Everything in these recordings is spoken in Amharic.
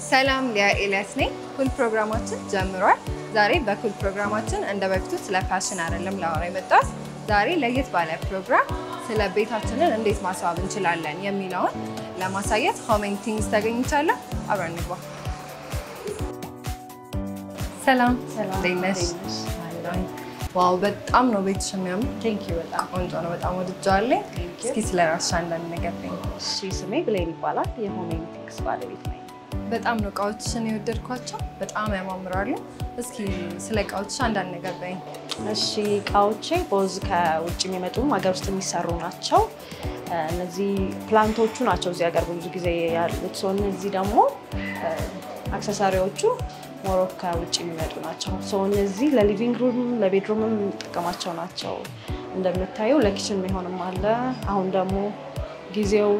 ሰላም ሊያ ኤልያስ ነኝ። ኩል ፕሮግራማችን ጀምሯል። ዛሬ በኩል ፕሮግራማችን እንደ በፊቱ ስለ ፋሽን አይደለም ላወራ የመጣሁት። ዛሬ ለየት ባለ ፕሮግራም ስለ ቤታችንን እንዴት ማስዋብ እንችላለን የሚለውን ለማሳየት ሆሜን ቲንግስ ተገኝቻለሁ። አብረን እንግባ። ሰላም እንዴት ነሽ? ዋው በጣም ነው ቤትሽ የሚያምር። በጣም ቆንጆ ነው። በጣም ወድጀዋለኝ። እስኪ ስለ ራስሽ አንዳንድ ነገር በይኝ። እሺ፣ ስሜ ብሌን ይባላል። የሆሜን ቲክስ ባለቤት ነኝ። በጣም ነው እቃዎችሽን የወደድኳቸው። በጣም ያማምራሉ። እስኪ ስለ እቃዎችሽ አንዳንድ ነገር በይኝ። እሺ፣ እቃዎቼ ቦዝ ከውጭ የሚመጡም ሀገር ውስጥ የሚሰሩ ናቸው። እነዚህ ፕላንቶቹ ናቸው እዚህ ሀገር ብዙ ጊዜ ያሉት ሰው። እነዚህ ደግሞ አክሰሳሪዎቹ ሞሮክ ከውጭ የሚመጡ ናቸው። ሰው እነዚህ ለሊቪንግ ሩም ለቤድሩምም የምንጠቀማቸው ናቸው። እንደምታየው ለኪችን የሚሆንም አለ። አሁን ደግሞ ጊዜው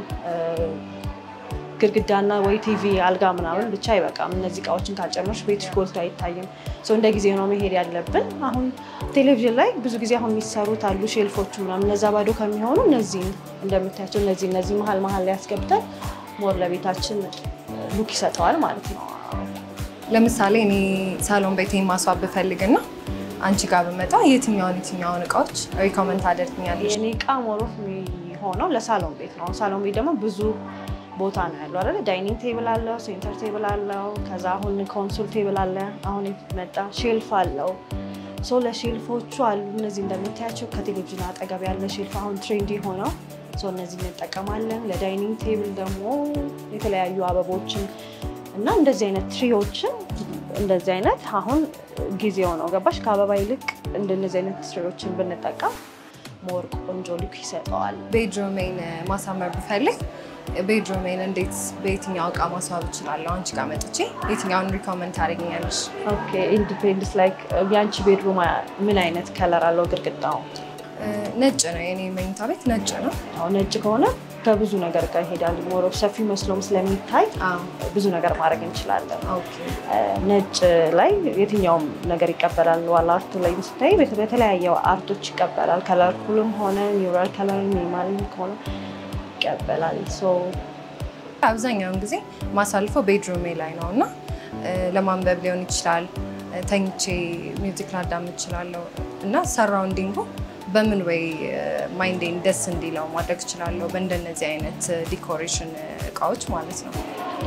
ግድግዳና ወይ ቲቪ አልጋ ምናምን ብቻ አይበቃም። እነዚህ እቃዎችን ካልጨመርሽ ቤትሽ ጎልቶ አይታይም። ሰው እንደ ጊዜ ነው መሄድ ያለብን። አሁን ቴሌቪዥን ላይ ብዙ ጊዜ አሁን የሚሰሩት አሉ ሼልፎቹ ምናምን፣ እነዛ ባዶ ከሚሆኑ እነዚህ እንደምታያቸው እነዚህ እነዚህ መሀል መሀል ላይ ያስገብተን ሞር ለቤታችን ሉክ ይሰጠዋል ማለት ነው። ለምሳሌ እኔ ሳሎን ቤቴን ማስዋብ ብፈልግና አንቺ ጋር ብመጣ የትኛውን የትኛውን እቃዎች ሪኮመንድ ታደርግኛለሽ? የኔ እቃ ሞሮፍ የሚሆነው ለሳሎን ቤት ነው። ሳሎን ቤት ደግሞ ብዙ ቦታ ነው ያለው አይደለ? ዳይኒንግ ቴብል አለው፣ ሴንተር ቴብል አለው። ከዛ አሁን ኮንሶል ቴብል አለ፣ አሁን የመጣ ሼልፍ አለው። ሶ ለሼልፎቹ አሉ እነዚህ እንደምታያቸው ከቴሌቪዥን አጠገብ ያለ ሼልፍ አሁን ትሬንዲ ሆነው ሶ እነዚህ እንጠቀማለን። ለዳይኒንግ ቴብል ደግሞ የተለያዩ አበቦችን እና እንደዚህ አይነት ትሪዎችን እንደዚህ አይነት አሁን ጊዜው ነው ገባሽ? ከአበባ ይልቅ እንደነዚህ አይነት ትሪዎችን ብንጠቀም ሞር ቆንጆ ሉክ ይሰጠዋል። ቤድሩሜን ማሳመር ብፈልግ ቤድሩሜን እንዴት በየትኛው እቃ ማስዋብ እችላለሁ? አንቺ ጋር መጥቼ የትኛውን ሪኮመንድ ታደርጊኛለሽ? ኦኬ ኢንዲፔንደንስ ላይክ የአንቺ ቤድሩም ምን አይነት ከለር አለው? ግድግዳው ነጭ ነው። የኔ መኝታ ቤት ነጭ ነው። አሁን ነጭ ከሆነ ከብዙ ነገር ጋር ይሄዳል። ሞሮ ሰፊ መስሎም ስለሚታይ ብዙ ነገር ማድረግ እንችላለን። ኦኬ ነጭ ላይ የትኛውም ነገር ይቀበላል። ዋላ አርቱ ላይ ስታይ በተለያየ አርቶች ይቀበላል። ከለርፉልም ሆነ ኒውራል ከለር ሚኒማል ከሆነ ይቀበላል። ሶ አብዛኛውን ጊዜ ማሳልፈው ቤድሩሜ ላይ ነው እና ለማንበብ ሊሆን ይችላል፣ ተኝቼ ሚውዚክ ላዳምጥ እችላለሁ እና ሰራውንዲንጉ በምን ወይ ማይንዴን ደስ እንዲለው ማድረግ እችላለሁ በእንደነዚህ አይነት ዲኮሬሽን እቃዎች ማለት ነው።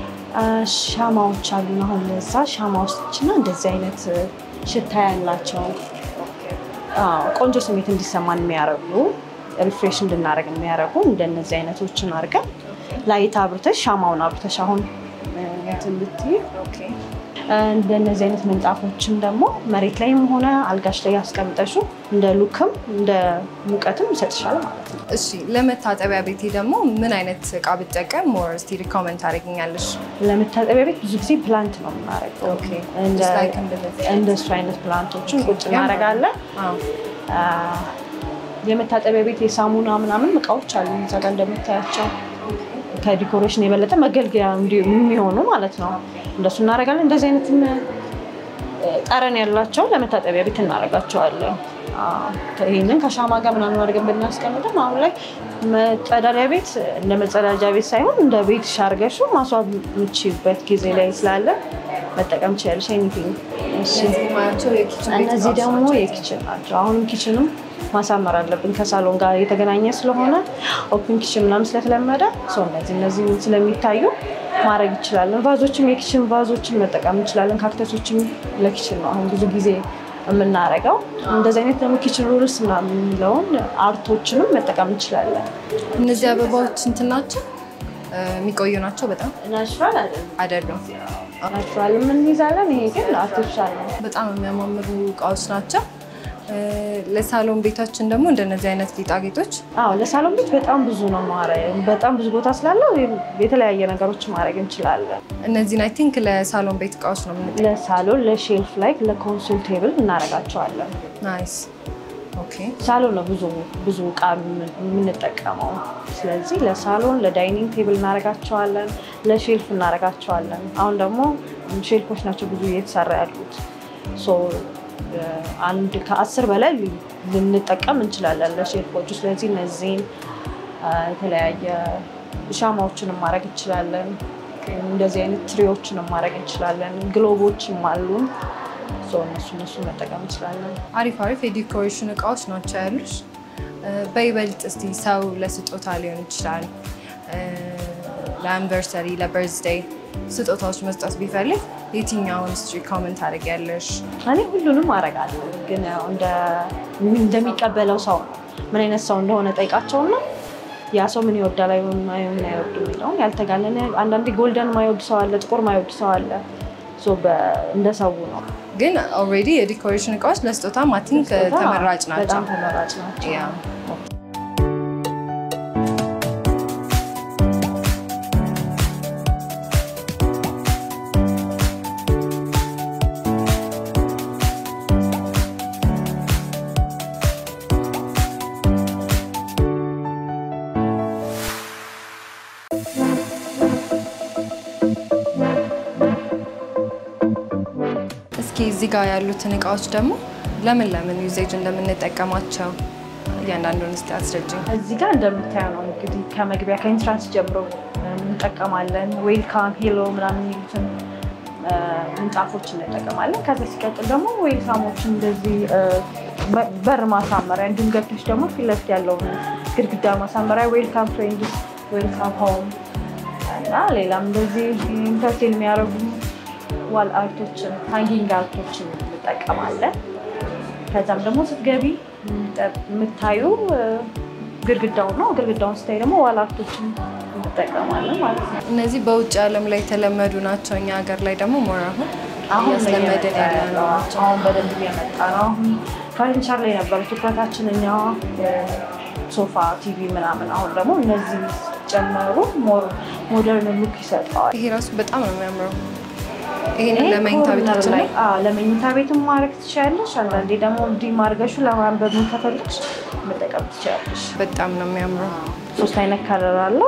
ሻማዎች አሉ። አሁን ለዛ ሻማዎችና እንደዚህ አይነት ሽታ ያላቸው ቆንጆ ስሜት እንዲሰማን የሚያደርጉ ሪፍሬሽ እንድናደርግ የሚያደርጉ እንደነዚህ አይነቶችን አድርገን ላይት አብርተሽ ሻማውን አብርተሽ አሁን እንትን ብትይ እንደነዚህ አይነት ምንጣፎችን ደግሞ መሬት ላይም ሆነ አልጋሽ ላይ ያስቀምጠሹ እንደ ሉክም እንደ ሙቀትም ይሰጥሻል ማለት ነው። እሺ ለመታጠቢያ ቤቴ ደግሞ ምን አይነት እቃ ብጠቀም ሞር እስቲ ሪኮመንድ ታደርጊኛለሽ? ለመታጠቢያ ቤት ብዙ ጊዜ ፕላንት ነው የምናደርገው። Just like እንደዚህ አይነት። እንደሱ አይነት ፕላንቶችን ቁጭ እናደርጋለን። አዎ። የመታጠቢያ ቤት የሳሙና ምናምን እቃዎች አሉ እዛ ጋር እንደምታያቸው ከዲኮሬሽን የበለጠ መገልገያ እንዲ- የሚሆኑ ማለት ነው። እንደሱ እናደርጋለን። እንደዚህ አይነት ጠረን ያላቸው ለመታጠቢያ ቤት እናደርጋቸዋለን። አዎ፣ ይህንን ከሻማ ጋር ምናምን አድርገን ብናስቀምጥም አሁን ላይ መጸዳጃ ቤት እንደ መጸዳጃ ቤት ሳይሆን እንደ ቤት ሻርገሹ ማስዋብ የምችበት ጊዜ ላይ ስላለ መጠቀም ትችላለሽ። ኤኒቲንግ እነዚህ የማያቸው የኪችን ቤት እነዚህ እቃዎች ደግሞ ናቸው። የኪችን ናቸው። አሁንም ኪችንም ማሳመር አለብን ከሳሎን ጋር የተገናኘ ስለሆነ ኦፕን ኪችን ምናምን ስለተለመደ ሰው እነዚህ እነዚህ ስለሚታዩ ማድረግ ይችላለን። ቫዞችም የኪችን ቫዞችን መጠቀም እንችላለን። ካክተሶችም ለኪችን ነው አሁን ብዙ ጊዜ የምናደርገው። እንደዚህ አይነት ደግሞ ኪችን ሩልስ ምናምን የሚለውን አርቶችንም መጠቀም እንችላለን። እነዚህ አበባዎች እንትን ናቸው የሚቆዩ ናቸው በጣም ናቹራል አይደለም፣ አይደሉም። ናቹራል የምንይዛለን። ይሄ ግን አርቲፊሻል ነው። በጣም የሚያማምሩ እቃዎች ናቸው። ለሳሎን ቤታችን ደግሞ እንደነዚህ አይነት ጌጣጌጦች አዎ ለሳሎን ቤት በጣም ብዙ ነው ማድረግ በጣም ብዙ ቦታ ስላለው የተለያየ ነገሮች ማድረግ እንችላለን። እነዚህን አይ ቲንክ ለሳሎን ቤት እቃዎች ነው የምንጠ ለሳሎን ለሼልፍ ላይ ለኮንሶል ቴብል እናደርጋቸዋለን። ናይስ ኦኬ። ሳሎን ነው ብዙ ብዙ እቃ የምንጠቀመው። ስለዚህ ለሳሎን ለዳይኒንግ ቴብል እናደርጋቸዋለን፣ ለሼልፍ እናደርጋቸዋለን። አሁን ደግሞ ሼልፎች ናቸው ብዙ እየተሰራ ያሉት ሶ አንድ ከአስር በላይ ልንጠቀም እንችላለን ለሼልፎቹ። ስለዚህ እነዚህን የተለያየ ሻማዎችንም ማድረግ እንችላለን። እንደዚህ አይነት ትሪዎችንም ማድረግ እንችላለን። ግሎቦችም አሉን። እነሱ እነሱ መጠቀም እንችላለን። አሪፍ አሪፍ የዲኮሬሽን እቃዎች ናቸው ያሉሽ። በይበልጥ እስቲ ሰው ለስጦታ ሊሆን ይችላል ለአኒቨርሰሪ፣ ለበርዝዴይ ስጦታዎች መስጠት ቢፈልግ የትኛውን ስትሪ ኮመንት ታደርጊያለሽ? እኔ ሁሉንም አደርጋለሁ፣ ግን ያው እንደሚቀበለው ሰው ነው። ምን አይነት ሰው እንደሆነ ጠይቃቸውና ያ ሰው ምን ይወዳል ምን አይወዱ የሚለውን ያልተጋነነ አንዳንዴ ጎልደን ማይወድ ሰው አለ፣ ጥቁር ማይወድ ሰው አለ። እንደ ሰው ነው። ግን ኦልሬዲ የዲኮሬሽን እቃዎች ለስጦታ ማቲንክ ተመራጭ ናቸው። በጣም ተመራጭ ናቸው። ያ እስኪ እዚህ ጋር ያሉትን እቃዎች ደግሞ ለምን ለምን ዩዜጅ እንደምንጠቀማቸው እያንዳንዱን እስኪ አስረጅኝ። እዚህ ጋር እንደምታየው ነው እንግዲህ ከመግቢያ ከኢንትራንስ ጀምሮ እንጠቀማለን። ዌልካም ሄሎ ምናምን የሚሉትን ምንጣፎች እንጠቀማለን። ከዛ ሲቀጥል ደግሞ ዌልካሞችን እንደዚህ በር ማሳመሪያ እንዲሁም ገብቶች ደግሞ ፊት ለፊት ያለውን ግድግዳ ማሳመሪያ ዌልካም ፍሬንድስ፣ ዌልካም ሆም እና ሌላም እንደዚህ ኢንተርቴን የሚያደርጉ ዋል አርቶችን ሃንጊንግ አርቶችን እንጠቀማለን። ከዛም ደግሞ ስትገቢ የምታዩ ግድግዳውን ነው። ግድግዳውን ስታይ ደግሞ ዋል አርቶችን እንጠቀማለን ማለት ነው። እነዚህ በውጭ ዓለም ላይ የተለመዱ ናቸው። እኛ ሀገር ላይ ደግሞ ሞር አሁን አሁን እያስለመድን ያለ ነው። አሁን በደንብ እየመጣ ነው። አሁን ፈርኒቸር ላይ ነበረ ትኩረታችን እኛ ሶፋ፣ ቲቪ ምናምን። አሁን ደግሞ እነዚህ ጨመሩ ሞደርን ሉክ ይሰጠዋል። ይሄ ራሱ በጣም ነው የሚያምረው። ይሄንን ለመኝታ ቤታችን ላይ ለመኝታ ቤትም ማድረግ ትችላለሽ። አንዳንዴ ደግሞ እንዲህ ማድረግሹ ለማንበብ ከፈልግሽ መጠቀም ትችላለሽ። በጣም ነው የሚያምረው። ሶስት አይነት ከለር አለው።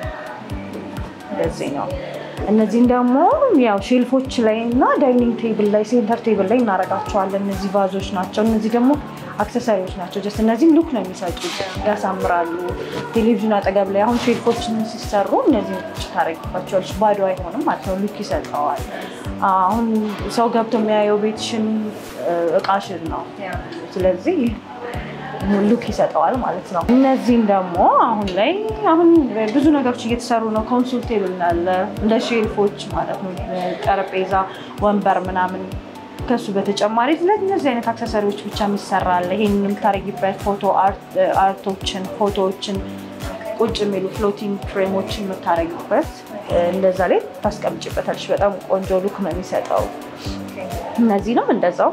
እንደዚህ ነው። እነዚህም ደግሞ ያው ሼልፎች ላይ እና ዳይኒንግ ቴብል ላይ ሴንተር ቴብል ላይ እናደርጋቸዋለን። እነዚህ ቫዞች ናቸው። እነዚህ ደግሞ አክሰሰሪዎች ናቸው። ጀስት እነዚህም ሉክ ነው የሚሰጡት፣ ያሳምራሉ። ቴሌቪዥን አጠገብ ላይ አሁን ሼልፎችን ሲሰሩ እነዚህ ታደርጊባቸዋለሽ። ባዶ አይሆንም ማለት ነው፣ ሉክ ይሰጠዋል። አሁን ሰው ገብቶ የሚያየው ቤትሽን እቃሽን ነው። ስለዚህ ሉክ ይሰጠዋል ማለት ነው። እነዚህም ደግሞ አሁን ላይ አሁን ብዙ ነገሮች እየተሰሩ ነው። ኮንሱል ቴብል አለ እንደ ሼልፎች ማለት ነው። ጠረጴዛ፣ ወንበር ምናምን ከሱ በተጨማሪ ስለዚህ እነዚህ አይነት አክሰሰሪዎች ብቻ የሚሰራ አለ። ይሄን የምታደርጊበት ፎቶ አርቶችን፣ ፎቶዎችን ቁጭ የሚሉ ፍሎቲንግ ፍሬሞችን የምታደርጊበት እንደዛ ላይ ታስቀምጭበታለች። በጣም ቆንጆ ሉክ ነው የሚሰጠው። እነዚህንም እንደዛው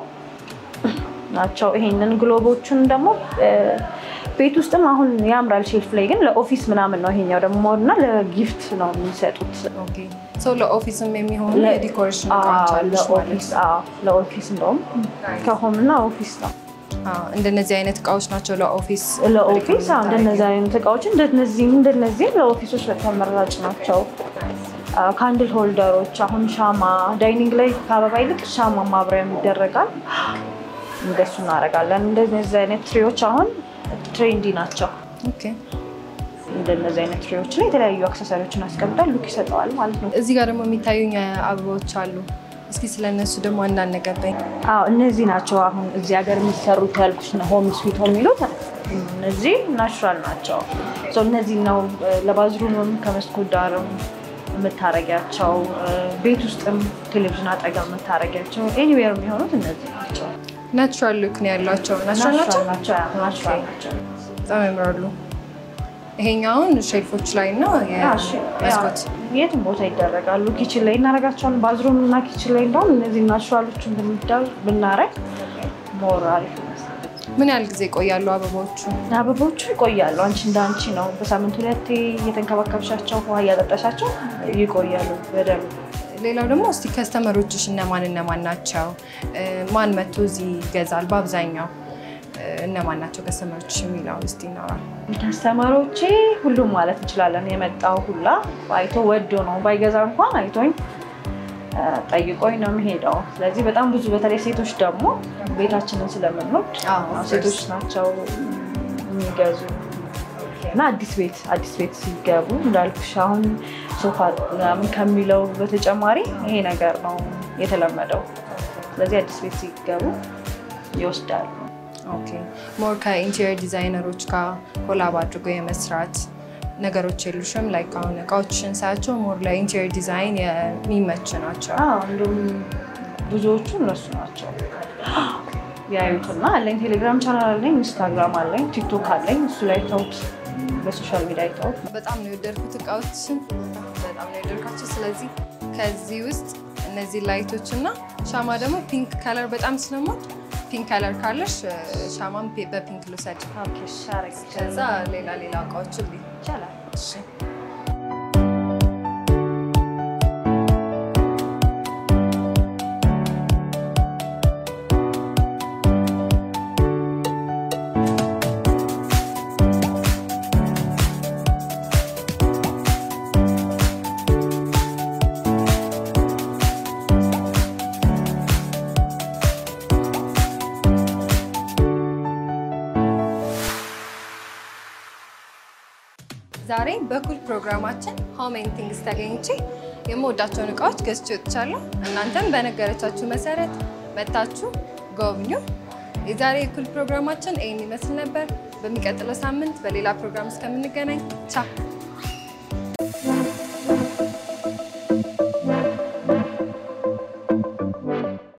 ናቸው። ይሄንን ግሎቦቹን ደግሞ ቤት ውስጥም አሁን ያምራል ሼልፍ ላይ ግን ለኦፊስ ምናምን ነው። ይሄኛው ደግሞ እና ለጊፍት ነው የሚሰጡት። ሰው ለኦፊስም የሚሆኑ የዲኮሬሽን እቃዎች አሉሽ ማለት ነው። ለኦፊስ እንደውም ከሆም እና ኦፊስ ነው። እንደነዚህ አይነት እቃዎች ናቸው ለኦፊስ ለኦፊስ እንደነዚህ አይነት እቃዎች እንደነዚህም እንደነዚህም ለኦፊሶች በጣም ተመራጭ ናቸው። ካንድል ሆልደሮች አሁን ሻማ ዳይኒንግ ላይ ከአበባ ይልቅ ሻማ ማብሪያም ይደረጋል። እንደሱ እናደርጋለን። እንደዚህ አይነት ትሪዎች አሁን ትሬንዲ ናቸው። ኦኬ። እንደነዚህ አይነት ትሪዎች ላይ የተለያዩ አክሰሰሪዎችን አስቀምጣል ሉክ ይሰጠዋል ማለት ነው። እዚህ ጋር ደግሞ የሚታዩኝ አበባዎች አሉ። እስኪ ስለነሱ ደግሞ አንዳንድ ነገር በይ። አዎ እነዚህ ናቸው አሁን እዚህ ሀገር የሚሰሩት ያልኩሽ ነው ሆም ስዊት ሆም የሚሉት እነዚህ ናቹራል ናቸው። እነዚህ ነው ለባዝሩምም ከመስኮት ዳርም የምታረጊያቸው ቤት ውስጥም ቴሌቪዥን አጠገብ የምታረጊያቸው ኤኒዌር የሚሆኑት እነዚህ ናቸው። ናቹራል ሉክ ነው ያሏቸው። ናቹራል ናቸው፣ ናቹራል ናቸው። በጣም ያምራሉ። ይሄኛውን ሼልፎች ላይ እና የመስኮት የትም ቦታ ይደረጋሉ። ኪችን ላይ እናደርጋቸዋለን። ባዝሩም እና ኪችን ላይ እንደውም እነዚህ ናቹራሎችን ብናረግ ሞር አሪፍ ይመስላል። ምን ያህል ጊዜ ይቆያሉ አበባዎቹ? አበቦቹ ይቆያሉ። አንቺ እንደ አንቺ ነው። በሳምንት ሁለቴ እየተንከባከብሻቸው ውሃ እያጠጣሻቸው ይቆያሉ በደንብ። ሌላው ደግሞ እስቲ ከስተመሮችሽ እነማን እነማን ናቸው? ማን መጥቶ እዚህ ይገዛል? በአብዛኛው እነማን ናቸው ከስተመሮች የሚለውን እስቲ ይኖራል። ከስተመሮቼ ሁሉም ማለት እንችላለን። የመጣው ሁላ አይቶ ወዶ ነው። ባይገዛ እንኳን አይቶኝ ጠይቆኝ ነው የሚሄደው። ስለዚህ በጣም ብዙ በተለይ ሴቶች ደግሞ ቤታችንን ስለምንወድ ሴቶች ናቸው የሚገዙ። እና አዲስ ቤት አዲስ ቤት ሲገቡ እንዳልኩሽ አሁን ሶፋ ምናምን ከሚለው በተጨማሪ ይሄ ነገር ነው የተለመደው። ስለዚህ አዲስ ቤት ሲገቡ ይወስዳሉ። ኦኬ ሞር ከኢንቴሪየር ዲዛይነሮች ጋር ኮላብ አድርጎ የመስራት ነገሮች የሉሽም? ላይክ አሁን እቃዎችን ሳያቸው ሞር ለኢንቴሪየር ዲዛይን የሚመች ናቸው። አዎ እንዲሁም ብዙዎቹ እነሱ ናቸው ያዩትና አለኝ። ቴሌግራም ቻናል አለኝ፣ ኢንስታግራም አለኝ፣ ቲክቶክ አለኝ። እሱ ላይ ተውት፣ በሶሻል ሚዲያ ይተውት። በጣም ነው የወደድኩት እቃዎችን፣ በጣም ነው የወደድኳቸው። ስለዚህ ከዚህ ውስጥ እነዚህ ላይቶች እና ሻማ ደግሞ ፒንክ ከለር በጣም ስለሞድ ፒንክ ከለር ካለሽ ሻማን በፒንክ ልውሰድ። ከዛ ሌላ ሌላ እቃዎችን ልይ ይቻላል። እሺ ዛሬ በኩል ፕሮግራማችን ሆም ኤንድ ቲንግስ ተገኝቼ የምወዳቸውን እቃዎች ገዝቼ ወጥቻለሁ። እናንተም በነገረቻችሁ መሰረት መታችሁ ጎብኙ። የዛሬ የኩል ፕሮግራማችን ይህን ይመስል ነበር። በሚቀጥለው ሳምንት በሌላ ፕሮግራም እስከምንገናኝ ቻው።